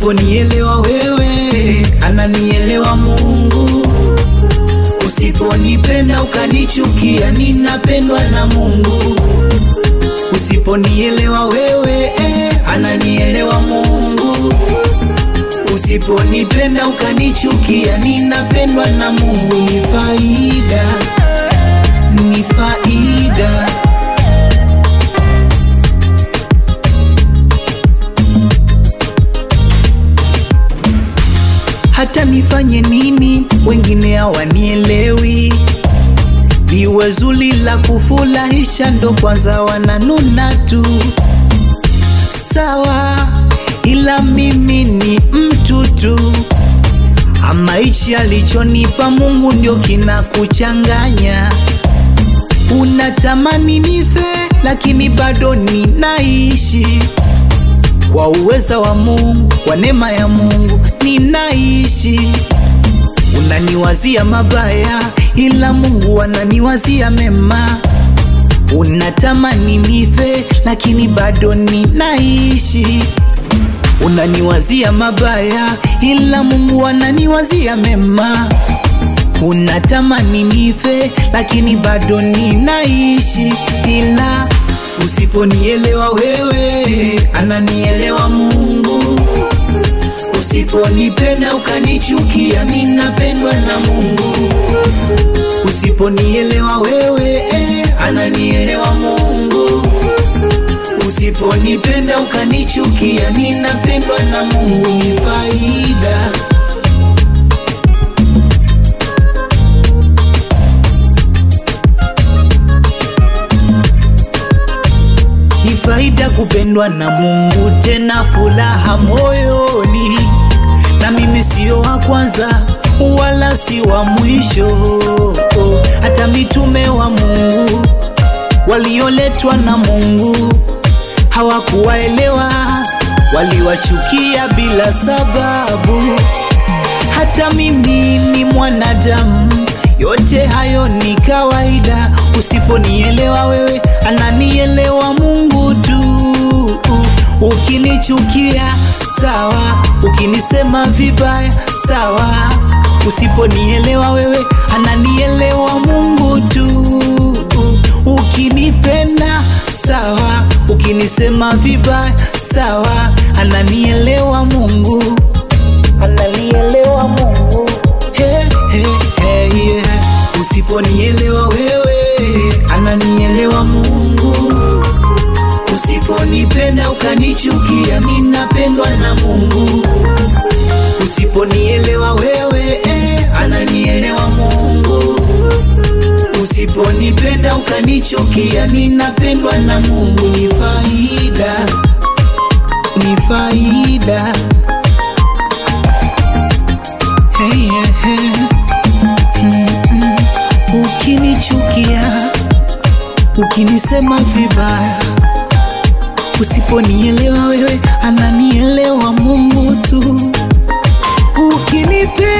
Usiponielewa wewe, ananielewa Mungu. Usiponipenda ukanichukia, ninapendwa na Mungu. Usiponielewa wewe, eh, ananielewa Mungu. Usiponipenda ukanichukia, ninapendwa na Mungu. Ni faida, ni faida. Hata nifanye nini, wengine hawanielewi. Liwe zuri la kufurahisha, ndo kwanza wananuna tu. Sawa, ila mimi ni mtu tu. Ama hichi alichonipa Mungu ndio kinakuchanganya. Unatamani nife, lakini bado ninaishi kwa uweza wa Mungu, kwa neema ya Mungu ninaishi. Unaniwazia mabaya, ila Mungu ananiwazia mema. Unatamani nife, lakini bado ninaishi. Unaniwazia mabaya, ila Mungu ananiwazia mema. Unatamani nife, lakini bado ninaishi, ila usiponielewa wewe, ananielewa Mungu. Usiponipenda ukanichukia, ninapendwa na Mungu. Usiponielewa wewe, eh, ananielewa Mungu. Usiponipenda ukanichukia, ninapendwa na Mungu. Ni faida ni faida kupendwa na Mungu, tena furaha moyoni. Na mimi sio wa kwanza wala si wa mwisho, hata mitume wa Mungu walioletwa na Mungu hawakuwaelewa, waliwachukia bila sababu. Hata mimi ni mwanadamu, yote hayo ni kawaida. Usiponielewa wewe, ananielewa Mungu tu. Ukinichukia sawa, ukinisema vibaya sawa. Usiponielewa wewe, ananielewa Mungu tu. Ukinipenda sawa, ukinisema vibaya sawa, ananielewa Mungu, ananielewa Mungu. Hey, hey, hey, yeah. Usiponielewa wewe, ananielewa Mungu. Usiponipenda ukanichukia, ninapendwa na Mungu. Usiponielewa wewe, eh, ananielewa Mungu. Usiponipenda ukanichukia, ninapendwa na Mungu. Ni faida, ni faida. Hey, yeah, hey. Mm-mm. Ukinichukia, ukinisema vibaya Usiponielewa wewe, ananielewa Mungu tu. Ukinipenda